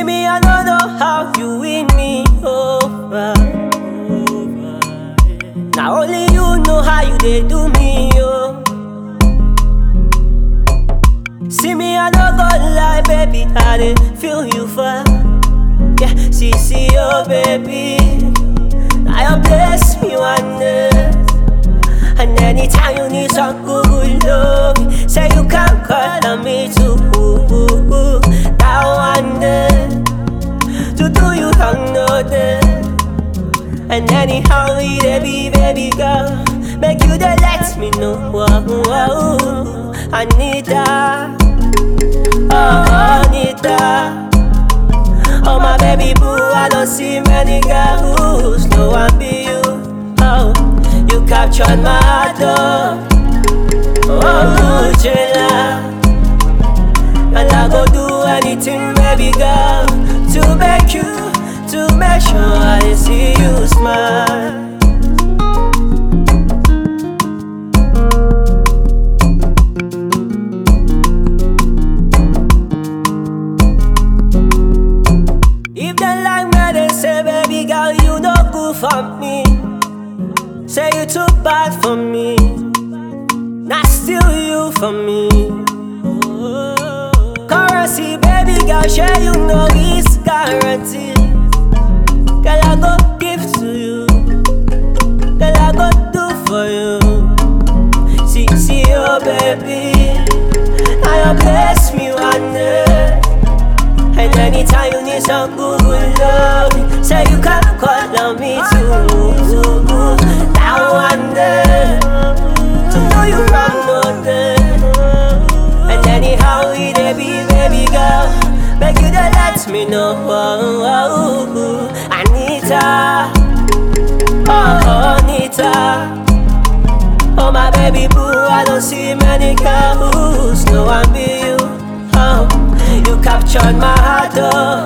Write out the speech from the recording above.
See me, I don't know how you win me over. Now only you know how you they do me, oh. See me, I don't go lie, baby, I dey feel you for. Yeah, see, see, oh baby, now you bless me one day. And anytime you need some good love, say you can call on me too. That one day, to do you wrong no day. And anyhow we dey be, baby girl, make you dey let me know. Whoa, whoa, I need that, oh, I need that. Oh my baby boo, I don't see many girls, no one be you. Oh, you captured my heart, oh, oh, Jella. And I go do anything, baby girl, to make you, to make sure I see you smile. If they like me, they say, baby girl, you no good for me. Say you too bad for me. Not still you for me. Currency, baby girl, share you know it's guaranteed. Girl, I go give to you. Girl, I go do for you. See, see, oh baby. Now you bless me one day. And anytime you need some good, good love, say you can call on me too. Now one day, to know you wrong no day. And anyhow we dey be, baby girl, make you dey let me know. Anita, oh Anita. Oh my baby boo, I don't see many girls, no one be you. Oh, you captured my heart, oh.